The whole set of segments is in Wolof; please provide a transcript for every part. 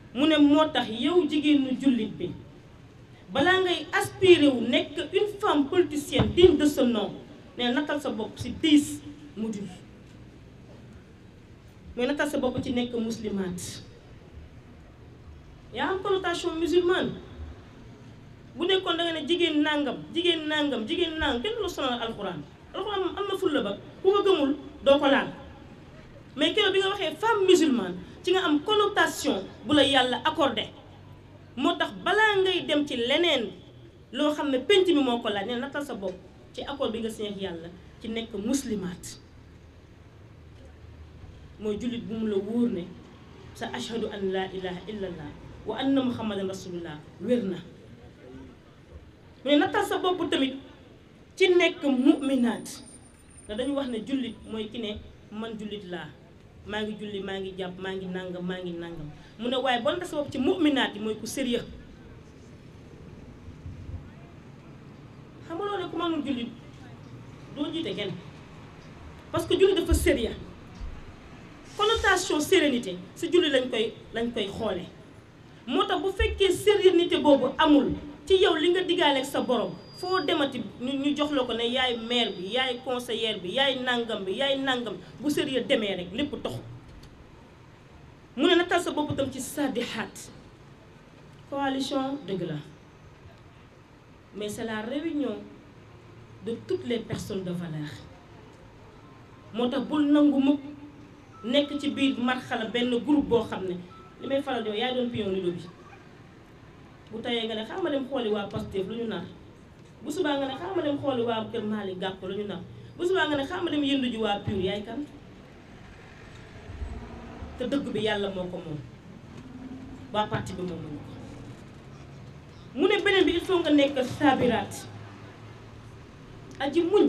mu ne moo tax yow jigéenu jullit bi balaa ngay aspiré wu nekk une femme politicienne digne de ce nom ne nattal sa bopp ci dix modules mooy nattal sa bopp ci nekk muslimaat yaa am connotation musulmane bu nekkoon da nga ne jigéen nangam jigéen nangam jigéen nangam kenn du la sonal alxuraan alxuraan moom am na fulla ba ku ko gëmul doo ko laal mais keroog bi nga waxee femme musulmane ci nga am connotation bu la yàlla accordé moo tax balaa ngay dem ci leneen loo xam ne penc mi moo ko laaj ne nattal sa bopp ci accord bi nga signé ak yàlla ci nekk muslimaat mooy jullit bu mu la wóor ne sa ashhadu an laa ilaha illallah wa anna muhammadan rasulullah wér na mu ne nattal sa bopp tamit ci nekk mu'minaat te dañu wax ne jullit mooy ki ne man jullit laa maa ngi julli maa ngi jàpp maa ngi nangam maa ngi nangam mu ne waaye boo nattal sa bopp ci mu'minaat yi mooy ku sérieux xam nga loolu ku mënul jullit doo jiite kenn parce que jullit dafa sérieux connotation sérénité si julli lañ koy lañ koy xoole moo tax bu fekkee sérénité boobu amul ci yow li nga diggaaleeg sa borom foo demati ñu ñu jox la ko ne yaay maire bi yaay conseillère bi yaay nangam bi yaay nangam bu sérieux demee rek lépp toxu mu ne nattal sa bopp tam ci saddihaat coalition dëgg la mais c'est la réunion de toutes les personnes de valeur moo tax bul nangu mukk nekk ci biir marxala benn groupe boo xam ne li may faral di wax yaay doon pion lido bi bu tayee nga ne xaaral ma dem xooli waa Pastef lu ñu nar bu subaa nga ne xaaral ma dem xooli waa Kër Malick Gakou lu ñu nar bu subaa nga ne xaaral ma dem yëndu ji waa PUR yaay kan te dëgg bi yàlla moo ko moom waa parti bi moom ko mu ne beneen bi il faut nga nekk sabiraat aji muñ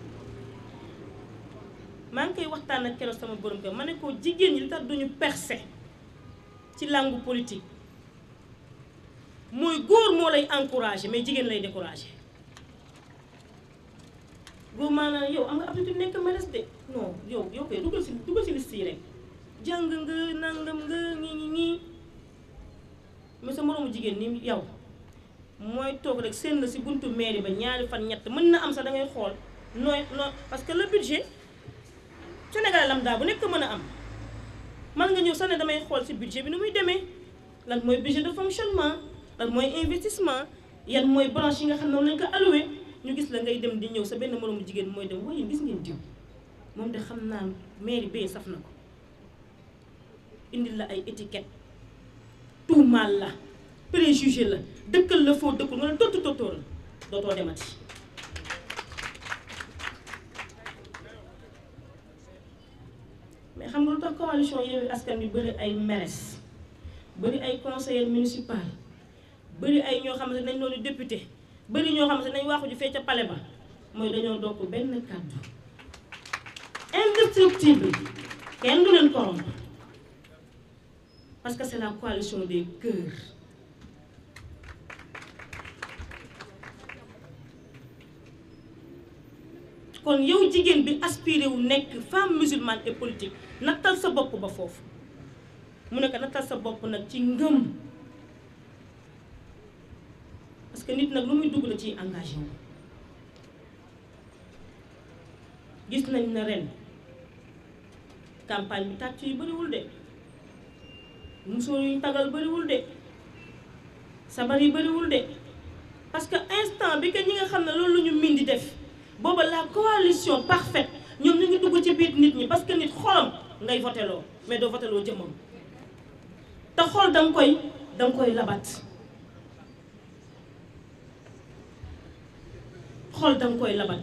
maa ngi koy waxtaan ak keroog sama borom kër ma ne ko jigéen ñi li tax duñu percé ci langue politique mooy góor moo lay encouragé mais jigéen lay découragé góor maanaam yow am nga aptitude nekk maires de non yow yow koy dugal si dugal si liste yi rek jàng nga nangam nga ñii ñi ñii mais sa moroomu jigéen ni yow mooy toog rek seen la si buntu mairie ba ñaari fan ñett mën na am sax da ngay xool nooy noo parce que le budget Sénégal lambda bu nekk mën a am man nga ñëw sax ne damay xool ci budget bi nu muy demee lan mooy budget de fonctionnement lan mooy investissement yan mooy branche yi nga xam ne moom lañ ko alloué ñu gis la ngay dem di ñëw sa benn moroomu jigéen mooy dem waaye gis ngeen diw moom de xam naa mairie bee saf na ko indil la ay étiquette tuumaal la préjugé la dëkkal la foo dëkkul nga ne tóttu tóttóor la dootoo demati mais xam nga lu tax coalition Yewwi Askan Wi bëri ay maires bëri ay conseillers municipal bëri ay ñoo xamante ne dañ doon député bëri ñoo xamante ne dañ waaxu ju fee ca palais ba mooy dañoo dokk benn kàddu indestructible kenn du leen corrompre parce que c'est la coalition des cœurs kon yow jigéen bi aspiré wu nekk femme musulmane et politique nattal sa bopp ba foofu mu ne ko nattal sa bopp nag ci ngëm parce que nit nag lu muy dugg la ciy engagé wu gis nañ na ren campagne bi tàcc yu bëriwul de musóor yuñ tagal bëriwul de sabar yi bëriwul de parce que instant bi que ñi nga xam ne loolu la ñu min di def booba la coalition parfaite ñoom ñu ngi dugg ci biir nit ñi parce que nit xolam ngay voteloo mais doo voteloo jëmmam te xol da nga koy da nga koy labat xol da nga koy labat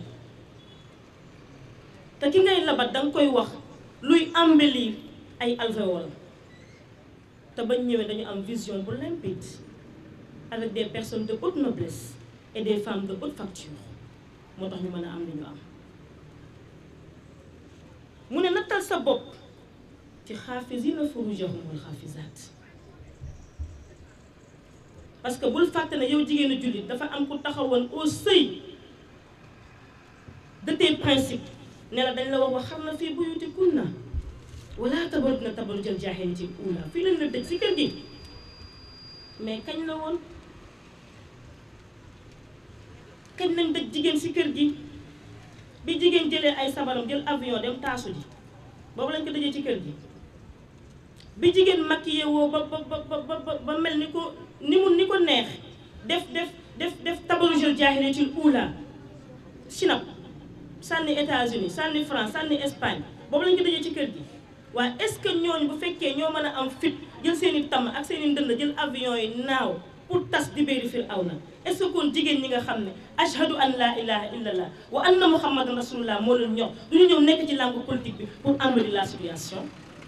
te ki ngay labat da nga koy wax luy embellir ay alvéoles te bañ ñëwee dañu am vision bu limpide avec des personnes de haute noblesse et des femmes de haute facture moo tax ñu mën a am li ñu am mu ne nattal sa bopp ci xaafisina furujahum wal xaafisaat parce que bul fàtte ne yow jigéenu jullit dafa am ku taxawoon au seuil de tes principes ne la dañ la wax wax xam na fii buyutikunna wala tabarujna tabarujal jaahiliyatil uula fii lañ la dëj si kër gi mais kañ la woon kañ lañ dëj jigéen ci kër gi bi jigéen jëlee ay sabaram jël avion dem taasu ji boobu lañ ko dëjee ci kër gi bi jigéen maquillé woo ba ba ba ba ba mel ni ko ni mu ni ko neex def def def def tabarujul jaahiliyatul ula Chine sànni États-Unis sànni France sànni Espagne boobu lañ ko dëjee ci kër gi waaye est-ce que ñooñu bu fekkee ñoo mën a am fit jël seen i tàmm ak seen i ndënd jël avion yi naaw pour tas di béeri fir aw na est-ce que kon jigéen ñi nga xam ne ashhadu an la ilaha illallah wa anna muhammadan rasulullah moo leen ñor du ñu ñëw nekk ci langue politique bi pour embellir la situation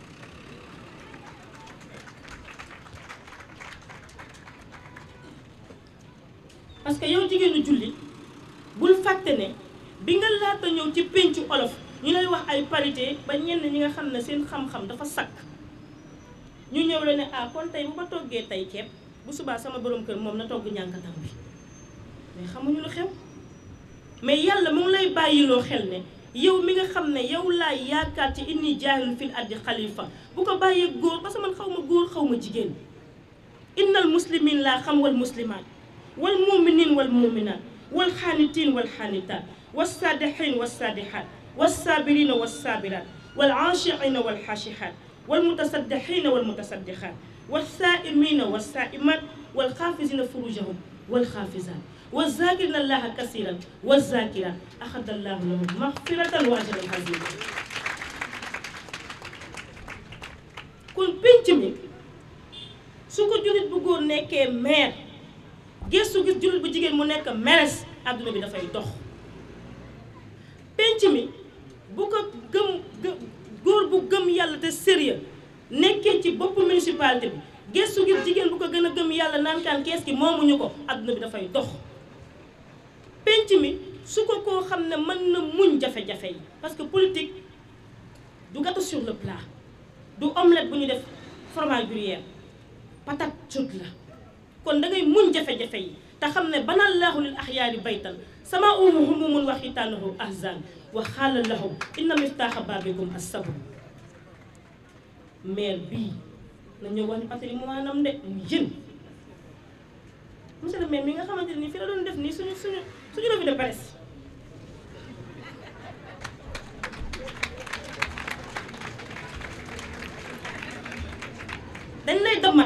parce que yow jigéenu julli bul fàtte ne bi nga laata ñëw ci péncu olof ñu lay wax ay parité ba ñenn ñi nga xam ne seen xam-xam dafa sakk ñu ñëw la ne ah kon tey bu ma toggee tey ceeb bu subaa sama borom kër moom na togg ñànkatam bi mais xamuñu lu xew mais yàlla mu ngi lay bàyyiloo xel ne yow mi nga xam ne yow laay yaakaar ci inni jaahilun fil ardi xalifa bu ko bàyyee góor parce que man xaw ma góor xaw ma jigéen innal muslimin laa xam wal muslimaat wal muminin wal muminat wal xaanitin wal xaanitaat was saadihin was saadihaat was saabirina was saabirat wal aashiqina wal xaashihaat wal mutasaddixina wal mutasaddixaat was saaimina was saaimat wal xaafisina furujahum wal xaafisaat was zaakirina allaha kasiran was zaakiraat axada allahu lahum maxfiratan wa ajran azima kon pénc mi su ko jullit bu góor nekkee maire gëstu gis jullit bu jigéen mu nekk meres àdduna bi dafay dox penc mi bu ko gëm góor bu gëm yàlla te sérieux nekkee ci bopp municipalité bi gëstu gis jigéen bu ko gën a gëm yàlla naan kaan kees gi moomuñu ko àdduna bi dafay dox penc mi su ko koo xam ne mën na muñ jafe-jafe yi parce que politique du gâteau sur le plat du omelette bu ñu def fromage gruyère patate chaude la kon da ngay muñ jafe-jafe yi te xam ne banallaahu lil axyaari baytan sama umu humumun wa xitaanuhu ahzan wa xaala lahum inna miftaaxa baabikum as-sabr maire bii na ñëw wax ni patrimoine am de mu jën monsieur le maire mi nga xamante ne nii fi la doon def nii suñu suñu suñu revue de presse dañ lay damat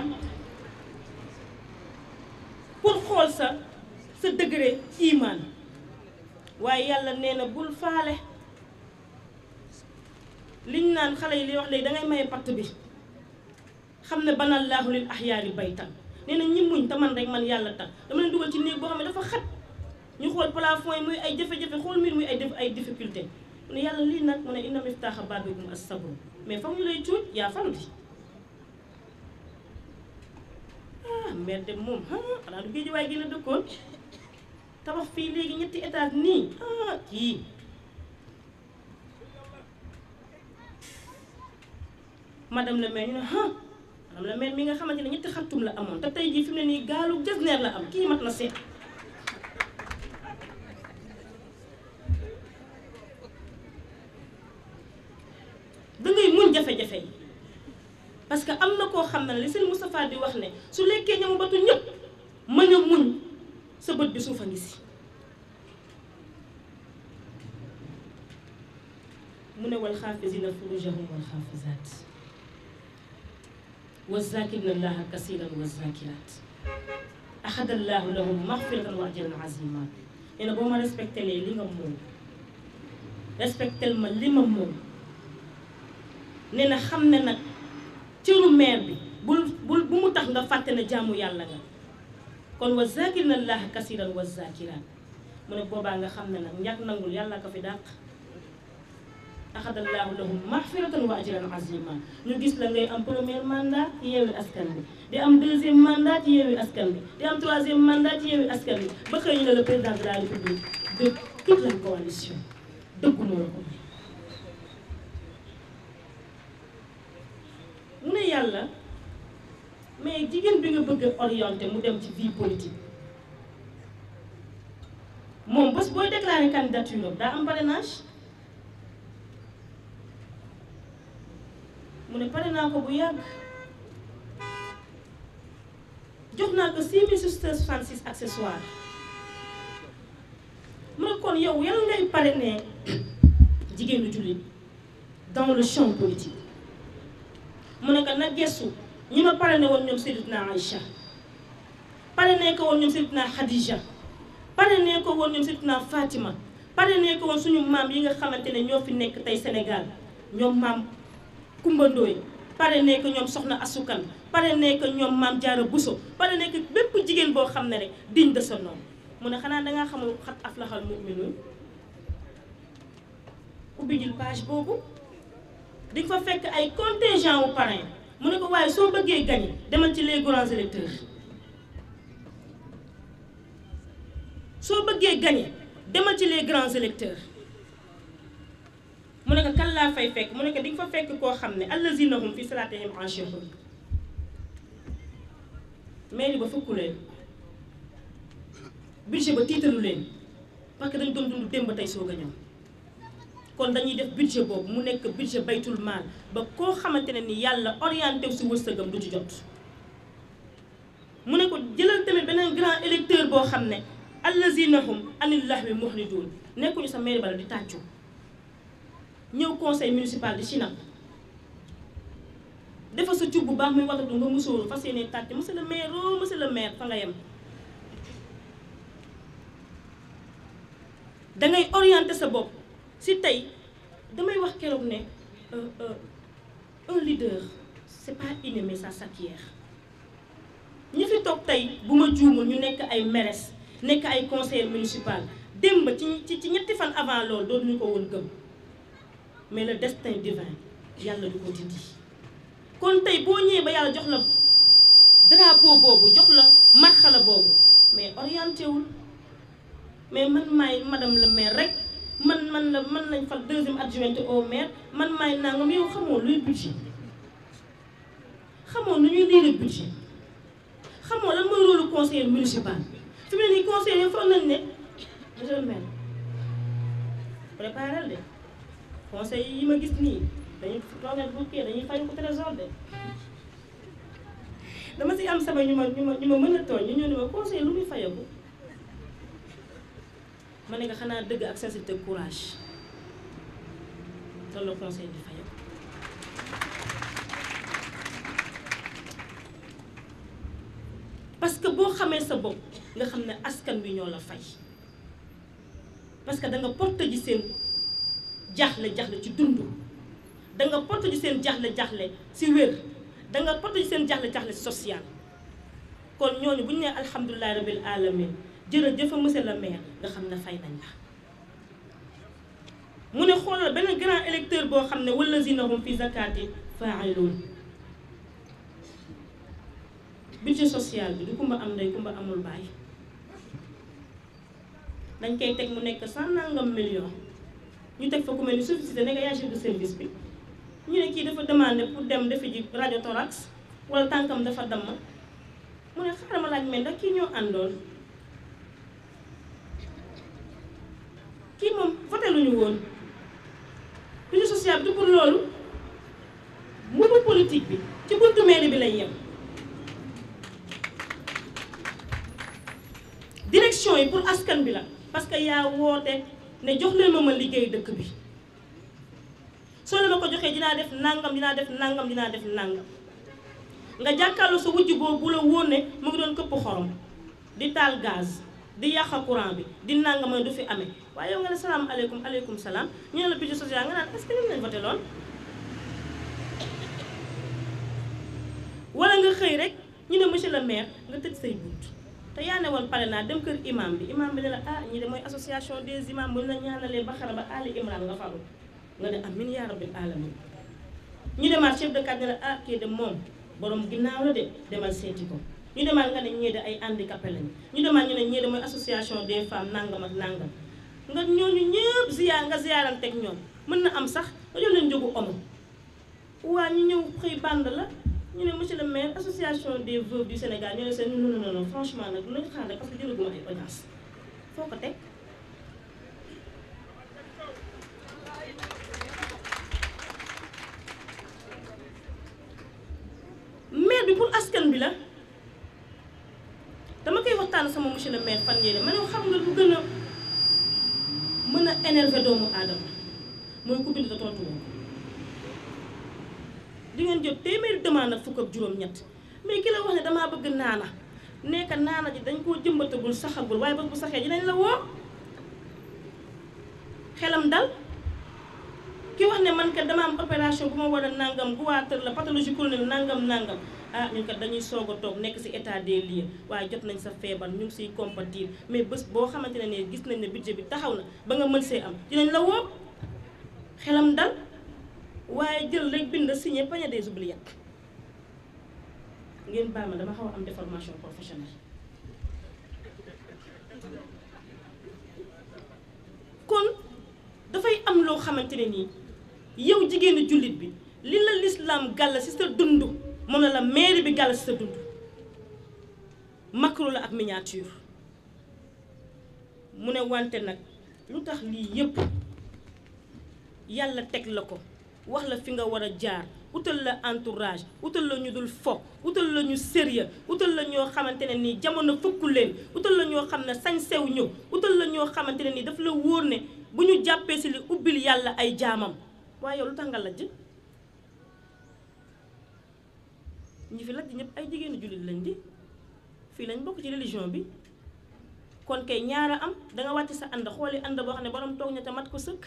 pour xool sa sa degré iman waaye yàlla nee na bul faale liñ naan xale yi li wax léegi dangay maye patt bi xam ne banallaahu lil ahyaari baytan nee na ñi muñ te man rek man yàlla tax dama leen dugal ci néeg boo xam ne dafa xat ñu xool plafond yi muy ay jafe-jafe xool mbir muy ay def ay difficulté mu ne yàlla lii nag mu ne inna miftaaxa baabikum as-sabr mais fam ñu lay cuuj yaa fan bi ah mère dem moom ah xanaa du géej waaye gën a dëkkoon tabax fii léegi ñetti étage nii ah kii madame le maire ñu ne ah madame le maire mi nga xamante ne ñetti xartum la amoon te tey jii fi mu ne nii gaalu jasneer la am kii mat na seet dangay muñ jafe-jafe yi parce que am na koo xam ne li sëñ Moustapha di wax ne su lekkee ñamu batu ñëpp mën a muñ sa bët bi suuf a ngi si mu ne wal xaafisina furujahum wal xaafisaat wa zakirina allaha kasiran wa zakirat axada allahu lahum maxfiratan wa ajran azima nee na boo ma respecté lee li nga moom respectel ma li ma moom nee na xam ne nag cëru maire bi bul bul bu mu tax nga fàtte ne jaamu yàlla nga kon wa zakirina allaha kasiran wa zakirat mu ne boobaa nga xam ne nag ñàkk nangul yàlla ko fi dàq axadallahu lahum maxfiratan wa ajran azima ñu gis la ngay am premier mandat ci yeewi askan bi di am deuxième mandat ci yeewi askan bi di am troisième mandat ci yeewi askan bi ba xëy ñu ne le président de la république de toute la coalition dëggu moo la ko may mu ne yàlla mais jigéen bi nga bëgg a orienté mu dem ci vie politique moom bés booy déclaré candidature am daa am parrainage mu ne pare naa ko bu yàgg jox naa ko 6666 accessoires mu ne kon yow yal ngay parrainer jigéenu jullit dans le champ politique mu ne ko na gestu ñi ma parrainé woon ñoom Sayyidatuna Aïcha parrainé ko woon ñoom Sayyidatuna Khadija parrainé ko woon ñoom Sayyidatuna Fatima parrainé ko woon suñu maam yi nga xamante ne ñoo fi nekk tey Sénégal ñoom maam Kumba Ndooy parrainé ko ñoom Soxna Asukan parrainé ko ñoom maam Jaara Buso parrainé ko bépp jigéen boo xam ne rek digne de son nom mu ne xanaa dangaa xamul xat aflaxal mu'minuun ubbi jul page boobu di nga fa fekk ay contingent wu parrain mu ne ko waaye soo bëggee gagné demal ci les grands électeurs soo bëggee gagné demal ci les grands électeurs mu ne ko kan laa fay fekk mu ne ko di nga fa fekk koo xam ne allazina hum fi salaatihim xaashi'uun mairie ba fukku leen budget ba tiitalu leen parce que dañ doon dund démb tey soog a ñëw kon dañuy def budget boobu mu nekk budget baytul maal ba koo xamante ne ni yàlla orienté wu si wërsëgam du ci jot mu ne ko jëlal tamit beneen grand électeur boo xam ne allazina hum anil lahwi muhridun nekkuñu sa mairie bala di tàccu ñëw conseil municipal di Chine dafa sa cub bu baax muy watatu nga musóoru fas yéene tàcc monsieur le maire oh monsieur le maire fa nga yem dangay orienté sa bopp si tey damay wax keroog ne un leader c'est pas inné mais ça s'acquiert ñi fi toog tey bu ma juumul ñu nekk ay maires nekk ay conseillers municipal démb ci ci ci ñetti fan avant loolu doon ñu ko woon gëm mais le destin divin yàlla du ko dindi kon tey boo ñëwee ba yàlla jox la drapeau boobu jox la marxala boobu mais orienté wul mais man maay madame le maire rek man man la man lañ fal deuxième adjointe au maire man maay nangam yow xamoo luy budget xamoo nu ñuy lire budget xamoo lan mooy rôle conseiller municipal fi mu ne nii conseiller yi foog nañ ne monsieur le maire préparel de conseil yi ma gis nii dañuy toogal bu kii dañuy fay ko trésor de dama si am sama ñu ma ñu ma ñu ma mën a tooñ ñu ñëw ne ma conseil lu muy fayeku ma ne nga xanaa dëgg ak sincérité courage loolu la conseil di fayeku parce que boo xamee sa bopp nga xam ne askan wi ñoo la fay parce que da nga porte ji seen jaaxle jaaxle ci dund da nga porte ji seen jaaxle jaaxle si wér da nga porte ji seen jaaxle jaaxle si social kon ñooñu bu ñu nee alhamdulilah rabil alamin jërëjëf monsieur le maire nga xam ne fay nañ la mu ne xoolal benn grand électeur boo xam ne wallazina hum fi zakati faa'iluun budget social bi du kumba am ndey kumba amul baay dañ koy teg mu nekk cent nangam million ñu teg fa ku mel ni suffisité ne nga yaa chef de service bi ñu ne kii dafa demandé pour dem defi ji radio thorax wala tànkam dafa damm mu ne xaaral ma laaj mel ndax kii ñoo àndoon kii moom voté lu ñu woon budget social bi du pour loolu mbubu politique bi ci buntu mairie bi lay yem direction yi pour askan bi la parce que yaa woote ne jox leen ma ma liggéey dëkk bi soo leen ma ko joxee dinaa def nangam dinaa def nangam dinaa def nangam nga jàkkaarloo sa wujj boobu bu la wóor ne mu ngi doon këpp xorom di taal gaz di yàq courant bi di nangam du fi amee waaye yow nga ne salaam aleykum aleykum salaam ñu ne la budget social nga naan est-ce que lim nañ voté lool wala nga xëy rek ñu ne monsieur le maire nga tëj say bunt te yaa ne woon pare naa dem kër imam bi imam bi ne la ah ñi de mooy association des imams bu ñu la ñaanalee ba xara ba Ali Imran nga faru nga ne amin yaa rabbil alamin ñu demaat chef de quartier ne la ah kii de moom borom ginnaaw la de demal seeti ko ñu demaat nga ne ñii de ay handicapé lañu ñu demaat ñu ne ñii de mooy association des femmes nangam ak nangam nga ñooñu ñëpp ziyaar nga ziyaaranteeg ñoom mën na am sax nga jox leen jógu omo waa ñu ñëw xëy band la ñu ne monsieur le maire association des veuves du Sénégal ñu ne seen non non non franchement nag nañu xaar rek parce que jëlaguma ay audience foo ko teg maire bi pour askan bi la waxtaan sama monsieur le maire fan yéene ma ne xam nga lu gën a mën a énervé doomu aadama mooy ku bind te tontu woo di ngeen jot téeméeri demande ak fukk ak juróom-ñett mais ki la wax ne damaa bëgg naana nekk naana ji dañ koo jëmbatagul saxagul waaye bés bu saxee dinañ la woo xelam dal ki wax ne man kat dama am opération bu ma war a nangam guwaatar la pathologie chronique nangam nangam ah ñun kat dañuy soog a toog nekk ci état des lieux waaye jot nañ sa feebar ñu ngi siy compatir mais bés boo xamante ne ne gis nañ ne budget bi taxaw na ba nga mën see am dinañ la woo xelam dal waaye jël rek bind signé panier des oubliettes ngeen baal ma dama xaw a am déformation professionnelle kon dafay am loo xamante ne nii yow jigéenu jullit bi li la lislaam gàll ci sa dund moom la la mairie bi gàll ci sa dund macro la ak miniature mu ne wante nag lu tax lii yépp yàlla teg la ko wax la fi nga war a jaar utal la entourage utal la ñu dul fo utal la ñu sérieux utal la ñoo xamante ne nii jamono fëkku leen utal la ñoo xam ne sañ sew ñëw utal la ñoo xamante ne nii daf la wóor ne bu ñu jàppee si li ubbil yàlla ay jaamam waaye yow lu tax nga lajj ñi fi lajj ñëpp ay jigéenu jullit lañ di fii lañ bokk ci religion bi kon kay ñaara am danga wàcc sa ànd xooli ànd boo xam ne borom toog ña te mat ko sëkk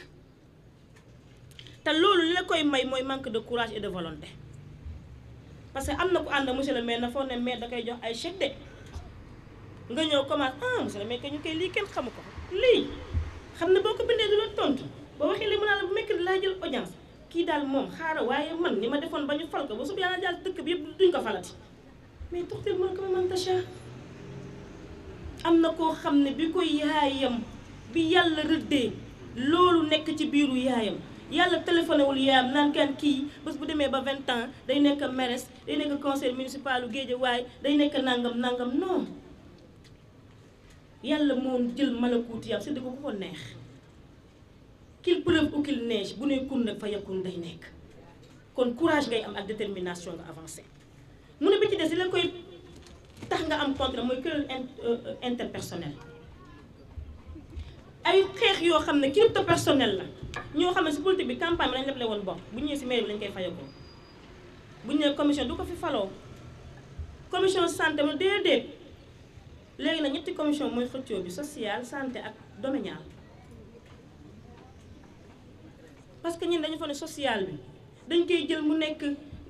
te loolu li la koy may mooy manque de courage et de volonté parce que am na ku ànd monsieur le maire na foog ne maire da koy jox ay chèque de nga ñëw commence ah monsieur le maire que ñu koy lii kenn xamu ko lii xam ne boo ko bindee du la tontu boo waxee li mu naan la bu mekk laa jël audience kii daal moom xaaral waaye man ni ma defoon ba ñu fal ko ba subi yàlla jàll dëkk bi yëpp duñ ko falati mais tuxtil mën ko ma man tacha am na koo xam ne bi ko yaayam bi yàlla rëddee loolu nekk ci biiru yaayam yàlla téléphoné wul yaayam naan kan kii bés bu demee ba 20 ans day nekk maire day nekk conseil municipal u Guédiawaye day nekk nangam nangam non yàlla moom jël malakuuti yam séddi ko ku ko neex qu'il pleuve ou qu'il neige bu ne kun nag fa yakun day nekk kon courage ngay am ak détermination nga avancé mu ne bi ci des li la koy tax nga am contre mooy querelle interpersonnel ay xeex yoo xam ne crypto personnel la ñoo xam ne si politique bi campagne bi lañ leble woon bokk bu ñëwee si mairie bi lañ koy fayagoo bu ñu nee commission du ko fi faloo commission santé mu déedéet léegi nag ñetti commission mooy xëccoo bi social santé ak domanial parce que ñun dañu fa ne social bi dañ koy jël mu nekk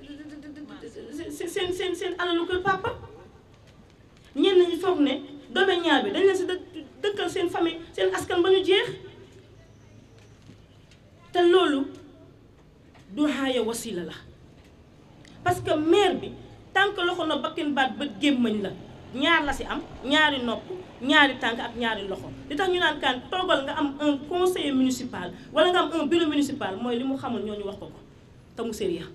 seen seen seen alalu kër papa ñenn ñi foog ne domanial bi dañ leen si dëkkal seen famille seen askan ba ñu jeex te loolu du xaaya wasila la parce que maire bi tànk loxo na bakkin baat bët gémmañ la ñaar la si am ñaari nopp ñaari tànk ak ñaari loxo li tax ñu naan kaan toogal nga am un conseiller municipal wala nga am un bureau municipal mooy li mu xamul ñoo ñu wax ko ko te mu sérieux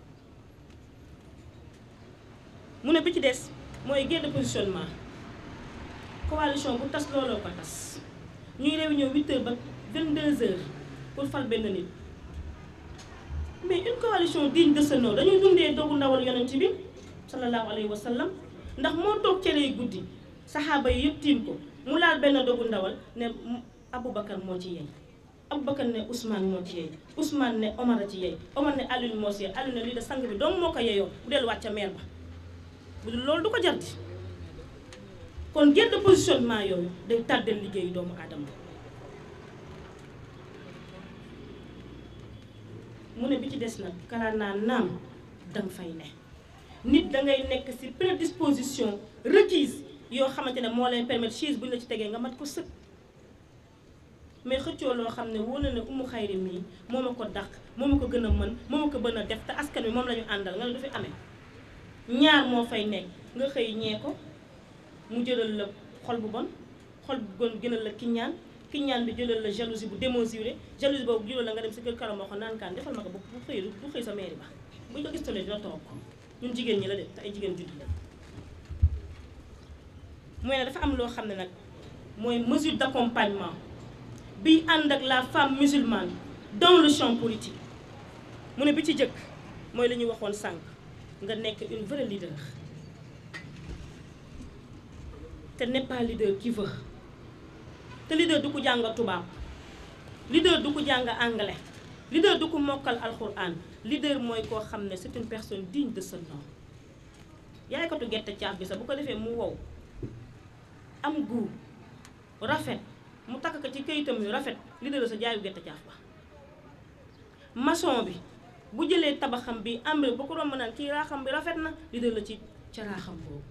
mu ne bi ci des mooy guerre de positionnement coalition bu tas looloo ko tas ñuy réunion 8 heures ba 22 heures pour fal benn nit mais une coalition digne de ce nom dañuy dundee dogu ndawal yonent bi sallallahu alayhi wa sallam ndax moo toog cere yi guddi saxaaba yi yëpp tiim ko mu laal benn dogu ndawal ne Aboubacar moo ci yey Aboubacar ne Ousmane moo ci yey Ousmane ne Omar a ci yey Omar ne Alioune moo ci yey Alioune ne lii de sang bi donc moo ko yeyoo bu delluwaat ca meer ba bu dul loolu du ko jarti kon guerre de positionnement yooyu day tàddal liggéeyu doomu aadama mu ne bi ci des nag kalaa naa naam danga fay ne nit dangay nekk ci prédisposition requise yoo xamante ne moo lay permettre chaise bu ñu la ci tegee nga mat ko sëkk mais xëccoo loo xam ne wóor na ne umu xayri mii moo ma ko dàq moo ma ko gën a mën moo ma ko gën a def te askan wi moom la ñu àndal nga ne du fi amee ñaar moo fay nekk nga xëy ñee ko mu jëlal la xol bu bon xol bu bon gënal la kiñaan kiñaan bi jëlal la jalousie bu démesuré jalousie boobu jëlal la nga dem si kër karam moo ko naan kaan defal ma ko bu bu xëy bu xëy sa mairie ba buñ ko gistalee dina toog ñun jigéen ñi la de te ay jigéen juddu la mooy ne dafa am loo xam ne nag mooy mesure d'accompagnement biy ànd ak la femme musulmane dans le champ politique mu ne bi ci jëkk mooy li ñuy waxoon sànq nga nekk une vraie leader te n'est pas leader qui veut te leader du ko jàng tubaab leader du ko jàng anglais leader du ko mokkal alxuraan leader mooy koo xam ne c'est une personne digne de ce nom yaaykatu gerte caaf bi sax bu ko defee mu wow am goût rafet mu takk ko ci këyitam yu rafet leader sa jaayu gerte caaf ba maçon bi bu jëlee tabaxam bi ambre ba ko romb naan kii raaxam bi rafet na leader la ci ca raaxam boobu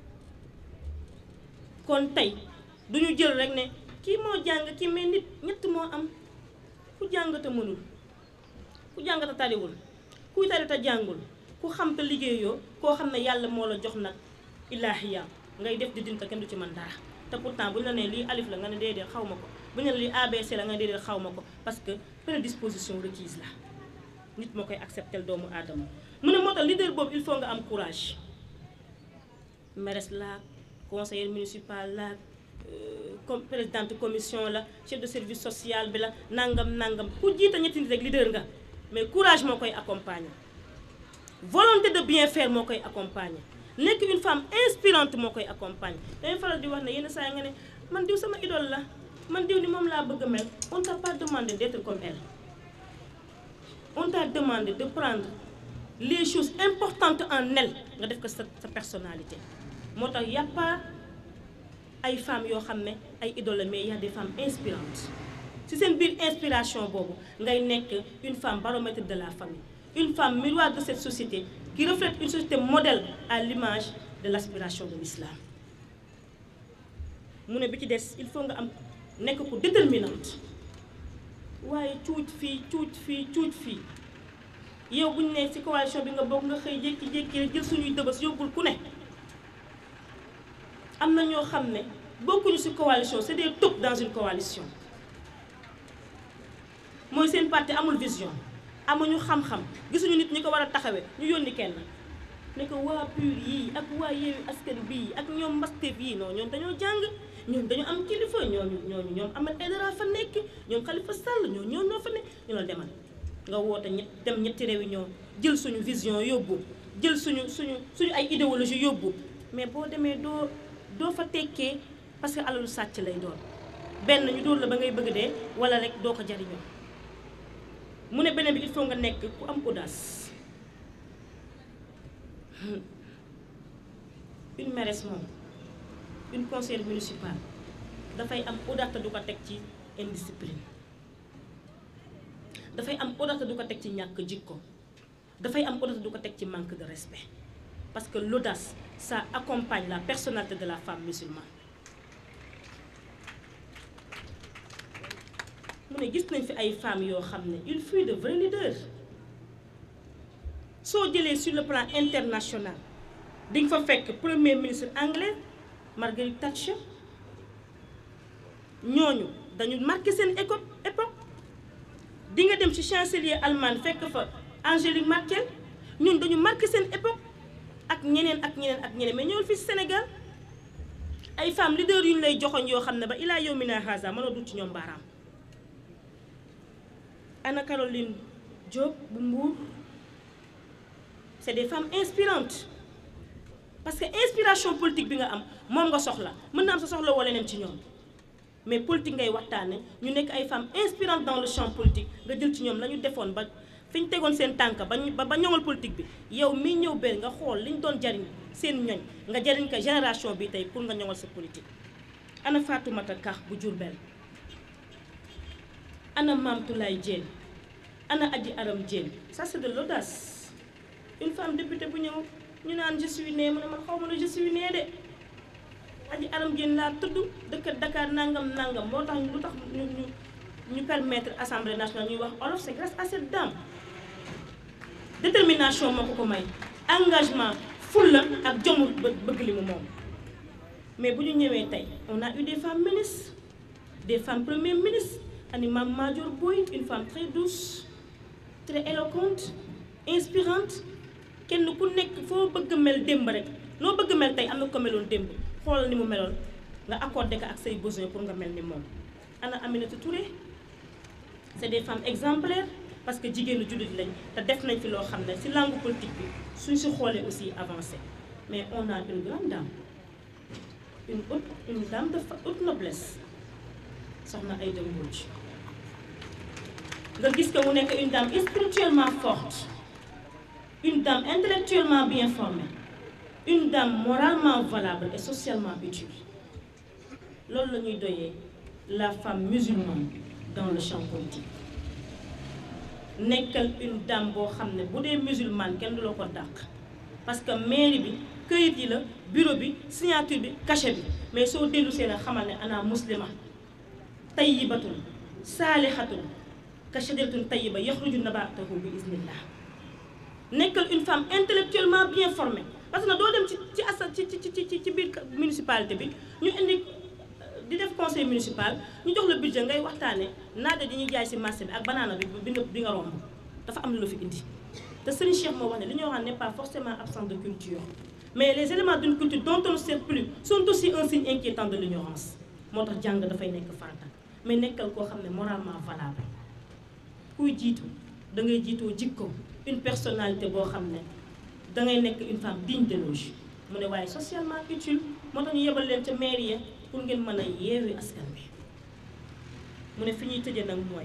kon tey duñu jël rek ne kii moo jàng kii mais nit ñett moo am ku jàng te mënul ku jàng te tariwul kuy tari te jàngul ku xam te liggéeyoo koo xam ne yàlla moo la jox nag ilaahiya ngay def di dinta kenn du ci mën dara te pourtant bu ñu la nee lii alif la nga ne déedéet xaw ma ko bu ñu la lii ABC la nga ne déedéet xaw ma ko parce que prédisposition requise la nit moo koy accepter doomu aadama mu ne moo tax leader boobu il faut nga am courage mairesse la conseiller municipal la comme présidente commission la chef de service social bi la nangam nangam ku jiite ñetti nit rek leader nga mais courage moo koy accompagner volonté de bien faire moo koy accompagner nekk une femme inspirante moo koy accompagner dañuy faral di wax ne yenn saa yi nga ne man diw sama idole la man diw ni moom laa bëgg a mel on t'a pas demandé d'être comme elle on t'a demandé de prendre les choses importantes en elle nga def ko sa sa personnalité moo tax y a pas ay femmes yoo xam ne ay idoles mais y a des femmes inspirantes ci seen biir inspiration boobu ngay nekk une femme baromètre de la famille une femme miroir de cette société qui reflète une société modèle à l'image de l'aspiration de l'islam mu ne bi ci des il faut nga am nekk ko déterminante waaye cuuj fii cuuj fii cuuj fii yow bu ñu nee ci coalition bi nga bokk nga xëy jékki-jékki rek jël suñuy dëbës yóbbul ku ne am na ñoo xam ne bokkuñu ci coalition c'est des taupes dans une coalition mooy seen parti amul vision amuñu xam-xam gisuñu nit ñi ko war a taxawee ñu yónni kenn ne ko waa PUR yii ak waa Yewwi Askan bii ak ñoom Pastef yii non ñoom dañoo jàng ñoom dañu am kilifa ñooñu ñooñu ñoom Ahmed Aïdara fa nekk ñoom Khalifa Sall ñoo ñoo ñoo fa nekk ñu la demal nga woote ñett dem ñetti réunion jël suñu vision yóbbu jël suñu suñu suñu ay idéologie yóbbu mais boo demee doo doo fa tekkee parce que alalu sàcc lay doon benn ñu dóor la ba ngay bëgg dee wala rek doo ko jariñoo mu ne beneen bi il faut nga nekk ku am audace une mairesse moom une conseillère municipale dafay am audace te du ko teg ci indiscipline dafay am audace te du ko teg ci ñàkk jikko dafay am audace te du ko teg ci manque de respect parce que l'audace ça accompagne la personnalité de la femme musulmane mu ne gis nañ fi ay femmes yoo xam ne il fut de vrais leaders soo jëlee sur le plan international di nga fa fekk premier ministre anglais Margaret Thatcher ñooñu dañu marqué seen éco époque di nga dem ci chancelier allemand fekk fa Angélique Merkel ñun dañu marqué seen époque ak ñeneen ak ñeneen ak ñeneen mais ñëwul fii Sénégal ay femmes leaders yu ñu lay joxoñ yoo xam ne ba ilaa yow mi naa xaasa mën a dut ci ñoom baaraam Anna Caroline Diop bu Mbour c'est des femmes inspirantes parce que inspiration politique bi nga am moom nga soxla mën na am sa soxla wala leneen ci ñoom mais politique ngay waxtaane ñu nekk ay femmes inspirantes dans le champ politique nga jël ci ñoom la ñu defoon ba fi ñu tegoon seen tànk ba ñu ba ñoŋal politique bi yow mii ñëw benn nga xool li ñu doon jariñ seen ñoñ nga jariñ ko génération bi tey pour nga ñoŋal sa politique. ana Fatoumata Ka bu Diourbel ana Mame Toulaye Diène ana Adji Aram Diène ça c'est de l'audace une femme députée bu ñëw ñu naan je suis née mu ne man xaw ma ne je suis née de Adji Aram Diène laa tudd dëkk Dakar nangam nangam moo tax lu tax ñu ñu ñu permettre assemblée nationale ñuy wax olof c'est grâce à cette dame détermination moo ko ko may engagement fulla ak jomu bëgg li mu moom mais bu ñu ñëwee tey on a eu des femmes ministres des femmes premiers ministres ani Mame Madior Boye une femme très douce très éloquente inspirante kenn ku nekk foo bëgg mel démb rek noo bëgg mel tey am na ko meloon démb xoolal ni mu meloon nga accordé ko ak say besoins pour nga mel ni moom ana Aminata Touré c'est des femmes exemplaires parce que jigéenu jullit lañ te def nañ fi loo xam ne ci langue politique bi suñ si xoolee aussi avancé mais on a une grande dame une haute une dame de haute noblesse soxna Aïda Mbodj nga gis que mu nekk une dame spirituellement forte une dame intellectuellement bien formée une dame moralement valable et socialement utile loolu la ñuy doyee la femme musulmane dans le champ politique nekkal une dame boo xam ne bu dee musulmane kenn du la ko dàq parce que mairie bi këyit yi la bureau bi signature bi cachet bi mais soo dellu seen a xamal ne ana muslima tayyibatun saalihatun ka shajaratun tayyiba yaxruju nabatahu bi iznillah nekkal une femme intellectuellement bien formée parce que doo dem ci ci asa ci ci ci ci biir municipalité bi ñu indi di def conseil municipal ñu jox la budget ngay waxtaane naada di ñuy jaay si marché bi ak banaana bi bi nga bi nga romb dafa am lu la fi indi te Serigne Cheikh moo wax ne li ñuy wax n'est pas forcément absent de culture mais les éléments d'une culture dont on ne sert plus sont aussi un signe inquiétant de l'ignorance moo tax jàng dafay nekk farata mais nekkal koo xam ne moralement valable kuy jiitu da ngay jiitoo jikko une personnalité boo xam ne dangay nekk une femme digne d'éloge mu ne waaye socialement utile moo tax ñu yebal leen ca mairie pour ngeen mën a yeewi askan bi mu ne fi ñuy tëjee nag mooy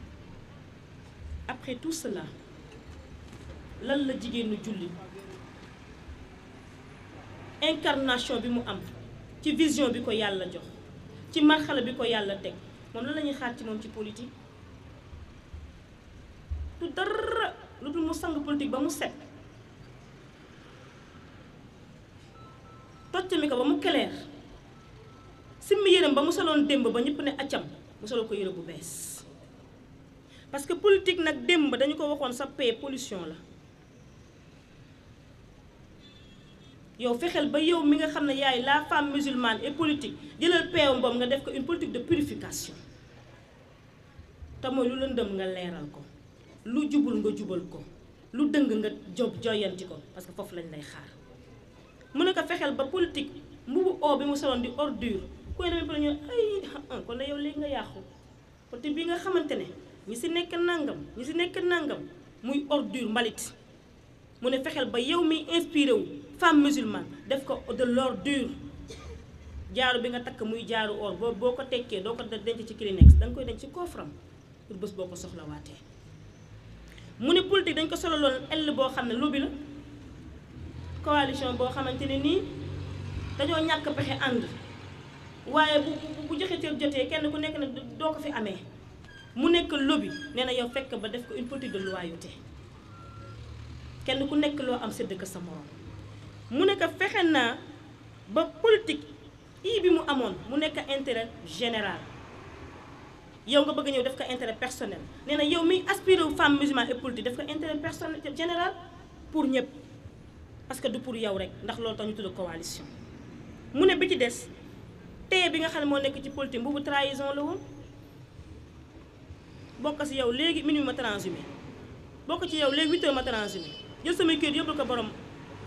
après tout cela lan la jigéenu julli incarnation bi mu am ci vision bi ko yàlla jox ci marxala bi ko yàlla teg moom lan la ñuy xaar ci moom ci politique du dara lu dul mu sang politique ba mu set toccami ko ba mu keleer simmi yërëm ba mu soloon démb ba ñëpp ne accam mu solo ko yëre bu bees parce que politique nag démb dañu ko waxoon sa paix pollution la yow fexeel ba yow mi nga xam ne yaay la femme musulmane et politique jëlal peewam boobu nga def ko une politique de purification te mooy lu lëndëm nga leeral ko lu jubul nga jubal ko lu dëng nga job joyanti ko parce que foofu lañ lay xaar mu ne ko fexeel ba politique mbubu oo bi mu soloon di ordure ku ne demee ñu ay kon ne yow léegi nga yàqu politique bi nga xamante ne ñi si nekk nangam ñi si nekk nangam muy ordure mbalit mu ne fexeel ba yow mi inspiré wu femme musulmane def ko de l'ordure jaaru bi nga takk muy jaaru or boo boo ko tekkee doo ko denc ci Kleenex da nga koy denc ci coffre-am pour bés boo ko soxlawaatee mu ne politique dañ ko sololoon ell boo xam ne lobby la coalition boo xamante ne nii dañoo ñàkk pexe ànd waaye bu bu joxe cër jotee kenn ku nekk ne doo ko fi amee mu nekk lobby nee na yow fekk ba def ko une politique de loyauté kenn ku nekk loo am sédd ko sa morom mu nekk fexe naa ba politique ii bi mu amoon mu nekk intérêt général yow nga bëgg ñëw def ko intérêt personnel nee na yow miy aspiré wu femme musulmane et politique def ko intérêt personnel général pour ñëpp parce que du pour yow rek ndax loolu tax ñu tudd coalition mu ne bi ci des tey bi nga xam ne moo nekk ci politique boobu trahison la woon bokk si yow léegi minuit ma transhumé bokk ci yow léegi huit heures ma transhumé jël samay kër yóbbul ko borom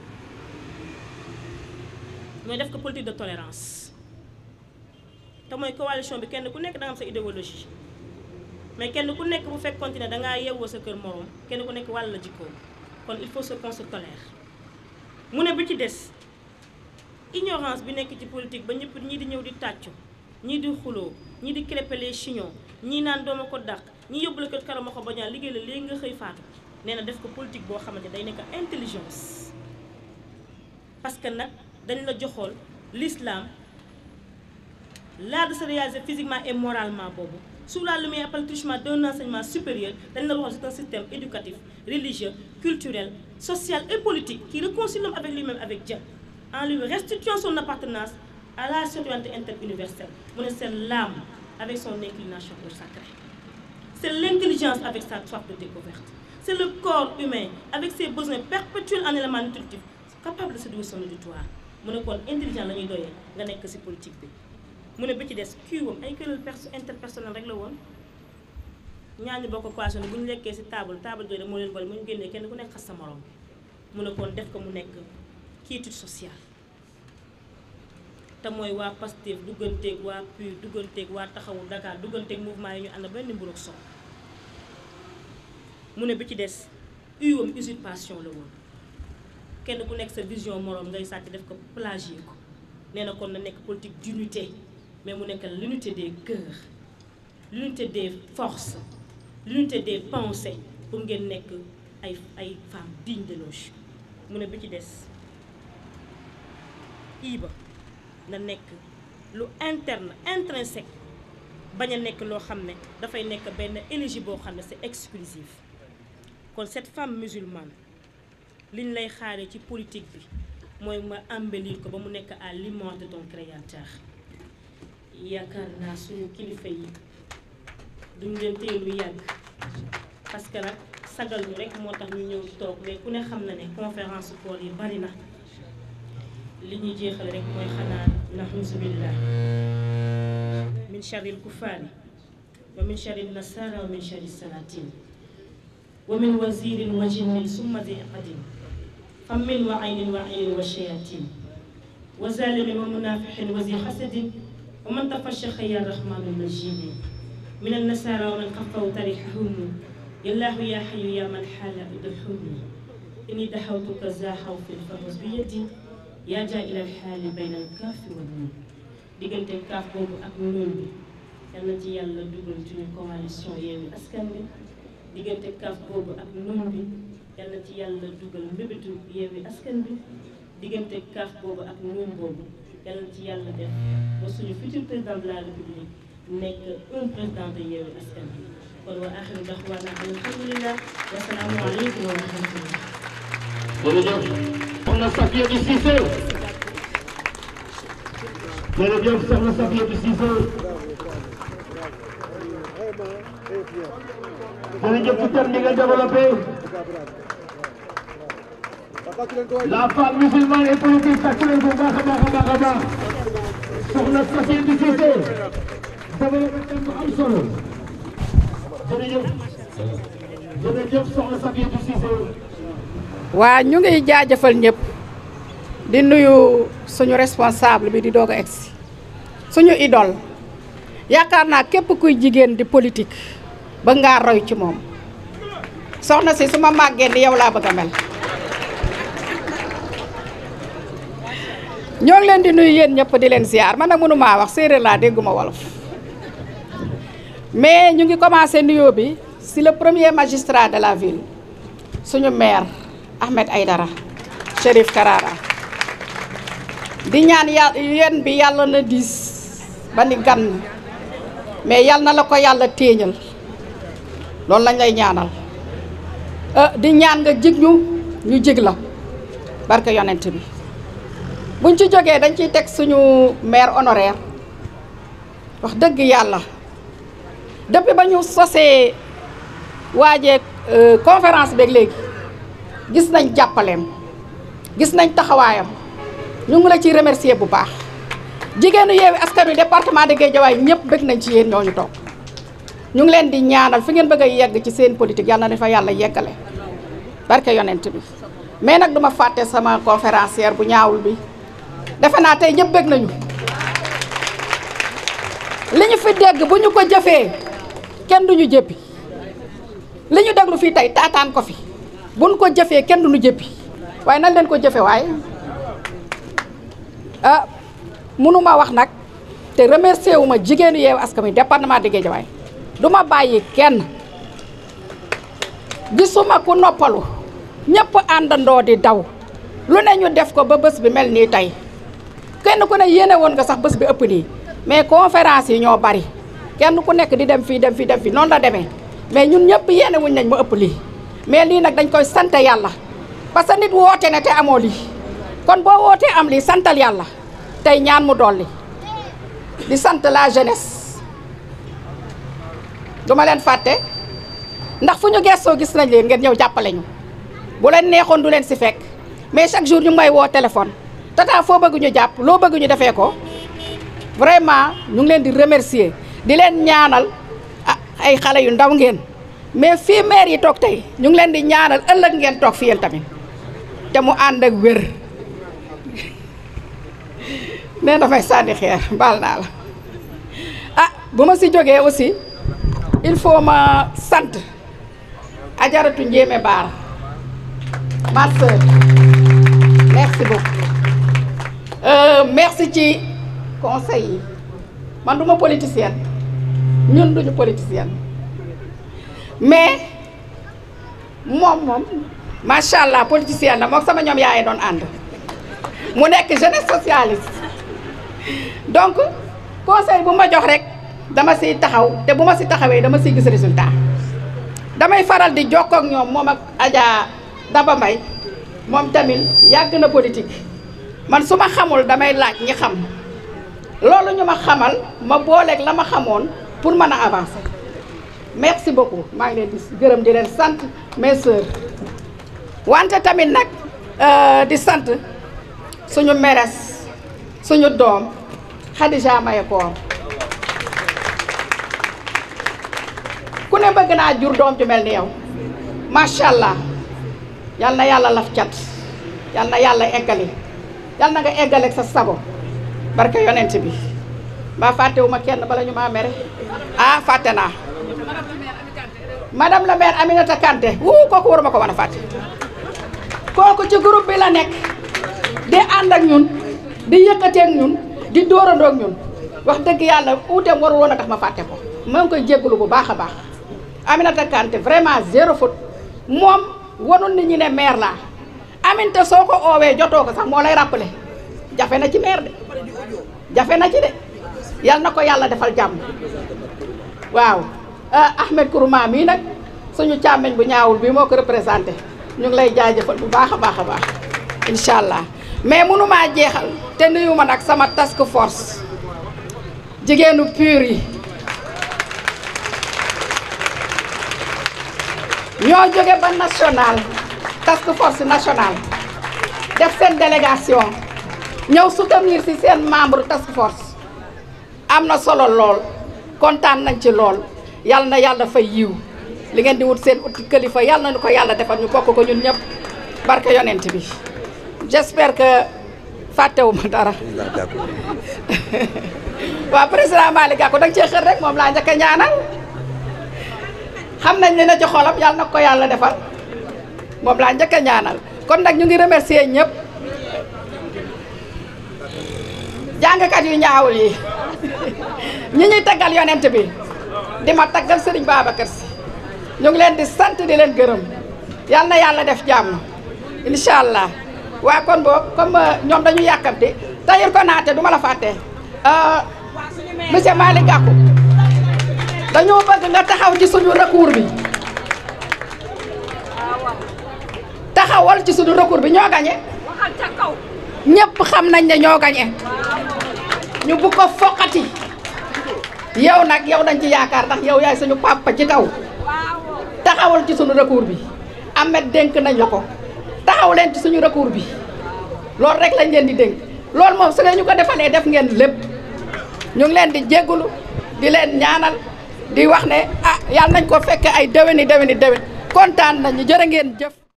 mooy def ko politique de tolérance te mooy coalition bi kenn ku nekk da nga am sa idéologie mais kenn ku nekk bu fekk continuer dangaa yewwoo sa kër morom kenn ku nekk wàll la jikkoo kon il faut se qu'on se tolère mu ne bi ci des ignorance bi nekk ci politique ba ñëpp ñii di ñëw di tàccu ñii di xuloo ñii di crêper les chignons ñii naan dooma ko dàq ñii yóbbu la kër karama ko bañaa liggéey la léegi nga xëy faatu nee na def ko politique boo xamante day nekk intelligence parce que nag dañ la joxool l'islam l'art de se réaliser physiquement et moralement boobu sous la lumière par le truchement d'un enseignement supérieur dañ la waxoon c'est un système éducatif religieux culturel social et politique qui réconcilie l'homme avec lui-même avec Dieu en lui restituant son appartenance à la citoyenneté interuniverselle mu ne c'est l'âme avec son inclination au sacré c'est l'intelligence avec sa soif de découverte c'est le corps humain avec ses besoins perpétuels en éléments nutritifs capable de séduire son auditoire mu ne kon intelligent la ñuy doyee nga nekk ci politique bi mu ne bi ci des kii wam ay këral perso interpersonnel rek la woon ñaar ñu bokk coalition bu ñu lekkee ci table table doy moo leen boole mu ñu génnee kenn ku nekk xas sa morom mu ne kon def ko mu nekk quiétude sociale te mooy waa Pastef dugganteeg waa PUR dugganteeg waa taxawu Dakar dugganteeg mouvement yi ñu ànd benn mburu ak sow mu ne bi ci des uwam usurpation la woon kenn ku nekk sa vision moroom ngay sàcc def ko plagier ko nee na kon na nekk politique d'unité mais mu nekk l'unité des cœurs l'unité des forces l'unité des pensées pour ngeen nekk ay ay femmes dignes d'éloge mu ne bi ci des iba na nekk lu interne intrinsèque bañ a nekk loo xam ne dafay nekk benn énergie boo xam ne c'est exclusive kon cette femme musulmane liñ lay xaaree ci politique bi mooy ma embellir ko ba mu nekk à l'image de ton créateur yaakaar naa suñu kilifa yi duñ leen téye lu yàgg parce que nag sagal ñu rek moo tax ñu ñëw toog mais ku ne xam na ne conférence koor yi bari na li ñuy jeexal rek mooy xanaa naxusu billah min sharril kufaari wa min sharril nasara wa min sharri salatin wa min wazirin wa jinnin summa di qadin fammin wa aynin wa aynin wa shayatin wa zalimin wa munafixin wa zi xasadin wa man tafashaxa ya rahmanu majidi min annasara wa man xafaw tarixahum yallahu ya xayu ya man xaala udxuni inni daxawtuka za xawfin fahus bi yadi yaa jaa ilal xaali bayna alkaafi wa nuun diggante kaaf boobu ak nuun bi yal na ci yàlla dugal suñu coalition Yewwi Askan Wi diggante kaaf boobu ak nuun bi yal na ci yàlla dugal mbébétu Yewwi Askan Wi diggante kaaf boobu ak nuun boobu yal na ci yàlla def ba suñu futur président de la république nekk un président de Yewwi Askan Wi kon wa axiru daxwaana alhamdulillah wa salaamu aleykum wa rahmatullah jërëjëf soxna Safiatou Cissé jërëjëf soxna Safiatou Cissé jërëjëf ci thème bi nga développé la femme musulmane et politique tàcc leen ko baax a baax a baax a baax soxna Safiatou Cissé développé thème bu am solo jërëjëf jërëjëf soxna Safiatou Cissé waa ñu ngi jaajëfal ñëpp di nuyu suñu responsable bi di doog a egsi suñu idole yaakaar naa képp kuy jigéen di politique ba ngaa roy ci moom soxna si su ma màggee ni yow laa bëgg a mel ñoo ngi leen di nuyu yéen ñëpp di leen ziar man nag mënumaa wax séeréer laa dégguma wolof mais ñu ngi commencé nuyoo bi si le premier magistrat de la ville suñu maire Ahmed Aïdara Chérif Karara di ñaan yàlla yéen bi yàlla na diis ba ni gan mais yàlla na la ko yàlla téeñal loolu lañ lay ñaanal di ñaan nga jig ñu ñu jig la barke yonent bi buñ ci jógee dañ ciy teg suñu maire honoraire wax dëgg yàlla depuis ba ñu sosee waajee conférence beeg léegi gis nañ jàppaleem gis nañ taxawaayam ñu ngi la ciy remercier bu baax jigéenu Yewwi Askan Wi département de Guédiawaye ñëpp bëgg nañ ci yéen ñooñu toog ñu ngi leen di ñaanal fi ngeen bëgg a yegg ci seen politique yàlla na fa yàlla yeggale barke yonent bi mais nag duma fàtte sama conférencière bu ñaawul bi defe naa tey ñëpp bëgg nañu li ñu fi dégg bu ñu ko jëfee kenn duñu jëppi li ñu déglu fii tey taataan ko fi buñ ko jëfee kenn duñu jëppi waaye nan leen ko jëfe waaye ah mënuma wax nag te remercier wu ma jigéenu Yewwi Askan Wi département de Guédiawaye du ma bàyyi kenn gisuma ku noppalu ñëpp àndandoo di daw lu ne ñu def ko ba bés bi mel nii tey kenn ku ne yéene woon nga sax bés bi ëpp nii mais conférence yi ñoo bari kenn ku nekk di dem fii dem fii dem fii noonu la demee mais ñun ñëpp yéene wuñ nañ ma ëpp lii mais lii nag dañ koy sant yàlla parce que nit woote ne te amoo lii kon boo wootee am lii santal yàlla tey ñaan mu dolli di sant la jeunesse duma leen fàtte ndax fu ñu gestoo gis nañ leen ngeen ñëw jàppale ñu bu leen neexoon du leen si fekk mais chaque jour ñu may woo téléphone tata foo bëgg ñu jàpp loo bëgg ñu defee ko vraiment ñu ngi leen di remercier di leen ñaanal ah ay xale yu ndaw ngeen mais fii maire yi toog tey ñu ngi leen di ñaanal ëllëg ngeen toog fi yéen tamit te mu ànd ak wér nee dafay sànni xeer baal naa la ah bu ma si jógee aussi il faut ma sant ajaratu njéeme baar ma sœur merci beaucoup merci ci conseil yi man duma politicienne ñun duñu politicienne mais moom moom macha allah politicienne la moom sama ñoom yaay doon ànd mu nekk jeunesse socialiste donc conseil bu ma jox rek dama siy taxaw te bu ma si taxawee dama siy gis résultat damay faral di jokkoo ak ñoom moom ak Adja Daba Mbaye moom tamit yàgg na politique man su ma xamul damay laaj ñi xam loolu ñu ma xamal ma booleeg la ma xamoon pour mën a avancer merci beaucoup maa ngi leen di gërëm di leen sant mes sœurs wante tamit nag di sant suñu meres suñu doom Khadija Mahécor ku ne bëgg naa jur doom ju mel ni yow macha allah yal na yàlla laf cat yal na yàlla eggali yal na nga eggaleeg sa sago barke yonent bi mbaa fàttewuma kenn bala ñu maa mere ah fàtte naa madame la maire Aminata Kanté wuu kooku waruma ko mën a fàtte kooku ci groupe bi la nekk di ànd ak ñun di yëkkateeg ñun di dóorandoog ñun wax dëgg yàlla uuteem warul woon a tax ma fàtte ko maa ngi koy jégalu bu baax a baax Aminata Kanté vraiment zéro faute moom wanul nit ñi ne maire laa Aminata soo ko oowee jotoo ko sax moo lay rappelé jafe na ci maire de jafe na ci de yal na ko yàlla defal jàmm waaw Ahmed Kourouma mii nag suñu càmmeñ bu ñaawul bi moo ko représenté ñu ngi lay jaajëfal bu baax a baax a baax incha allah mais mënumaa jeexal te nuyu ma nag sama task force jigéenu pur yi ñoo jóge ba national task force national def seen délégation ñëw soutenir ci seen membre task force am na solo lool kontaan nañ ci lool yal na yàlla fay yiw li ngeen di wut seen uti kilifa yal na ñu ko yàlla defal ñu bokk ko ñun ñëpp barke yonent bi j'espère que fàttewuma dara waaw président Malick Gakou da nga cee xër rek moom laa njëkk a ñaanal xam nañ ne na ci xolam yàlla na ko yàlla defal moom laa njëkk a ñaanal kon nag ñu ngi remercier ñëpp jàngkat yu ñaawul yi ñi ñuy taggal yonent bi di ma taggal Serigne Babacar Sy ñu ngi leen di sant di leen gërëm yal na yàlla def jàmm incha allah waa kon boobu comme ñoom dañu yàkkamti Tahirou Konaté du ma la fàtte monsieur Malick Gakou dañoo bëgg nga taxaw ci suñu recours bi taxawal ci suñu recours bi ñoo gañe ñëpp xam nañ ne ñoo gañe ñu bu ko foqati yow nag yow dañ ci yaakaar ndax yow yaay suñu papa ci kaw taxawal ci suñu recours bi Ahmed dénk nañ la ko taxaw leen ci suñu recours bi loolu rek lañ leen di dénk loolu moom su leen ñu ko defalee def ngeen lépp ñu ngi leen di jéggulu di leen ñaanal di wax ne ah yàlla nañ ko fekk ay déwéni déwéni déwén kontaan nañu jërë ngeen jëf